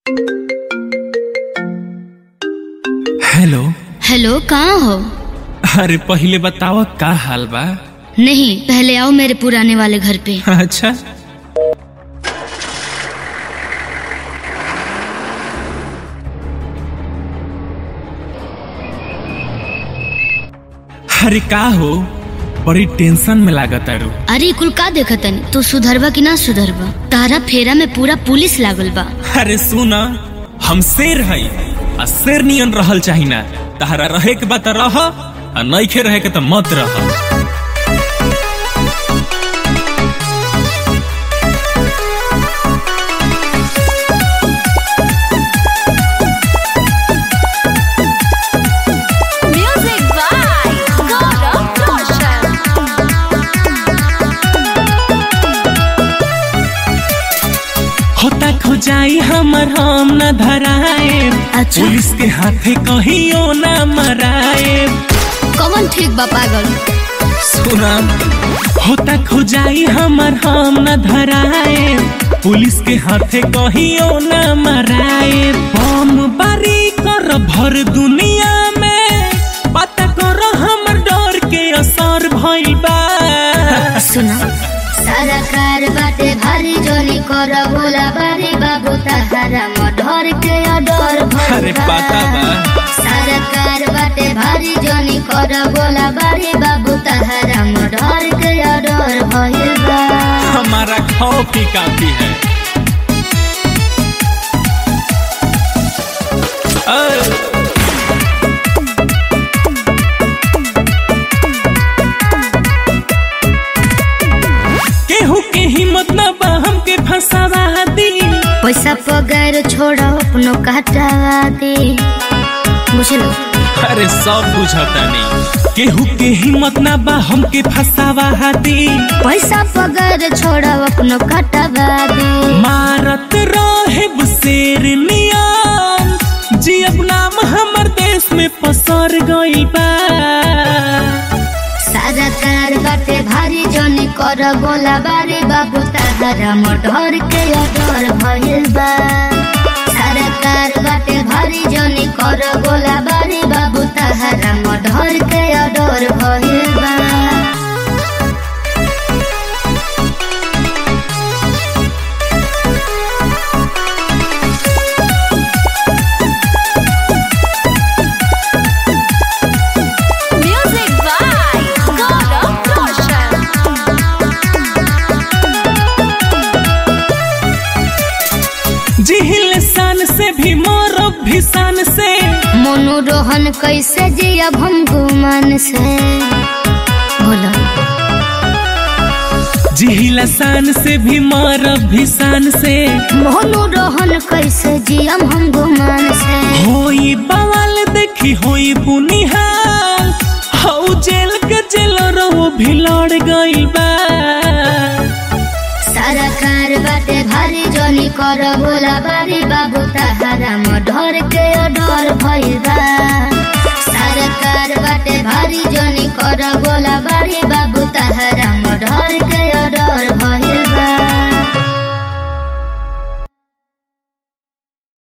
Hello hello कहाँ हो अरे पहले बताओ का हाल बा नहीं पहले आओ मेरे पुराने वाले घर पे अच्छा अरे का हो बड़ी टेंशन में लागत अरु अरे कुल का देखतन तू सुधरबा कि ना सुधरबा तारा फेरा में पूरा पुलिस लागल बा अरे सुन हम शेर हई आ शेर नियन रहल चाही ना तहरा रहे के बात रह आ नइखे रहे के त मत रह Music by Gaurav Roshan. होता खोजाई हमर हम न धराए अच्छा। पुलिस के हाथे कहियो ना मराए कौन ठीक बा पागल सुना होता खोजाई हमर हम न धराए पुलिस के हाथे कहियो न मराए बम बारी कर भर दुनिया में पता कर हमर डर के असर भइल बा सुना सरकार बाटे भारी जोनी कर बोला बारी बाबू तहारा मढर के अडर अरे पता बा सरकार बाटे भारी जोनी कर बोला बारी बाबू तहारा मढर के अडर भइल बा हमारा कॉफी काफी है अ- केहू के हिम्मत न बा हमके फंसावा दी पैसा पगार छोड़ अपनो काटवा दे बुझलो अरे सब बुझता नहीं केहू के हिम्मत न बा हमके फंसावा दी पैसा पगार छोड़ अपनो काटवा दे मारत रहे शेर नियम जी अब नाम हमर देश में पसर गइल बा सरकार बाटे भारी जोनी कर बोला बारे बाबू तहारा मढर के अडर भइल बा सरकार बाटे भारी जोनी कर बोला बारे बाबू तहारा मढर के अडर भइल बा Music by Gaurav Roshan. जिहिल सान से भी मोरब भी सान से मनोरोहन कैसे जियब हम गुमान से बोलो जिहिल सान से भी मोरब भी सान से मनोरोहन कैसे जियब हम गुमान से होई बवाल देखी होई बुनिहाल हऊ जेल के जेल रहो भी लड़ गइल बा सरकार बाटे भारी जोनी कर बोला बारी बाबू तहारा मढर के अडर भइल बा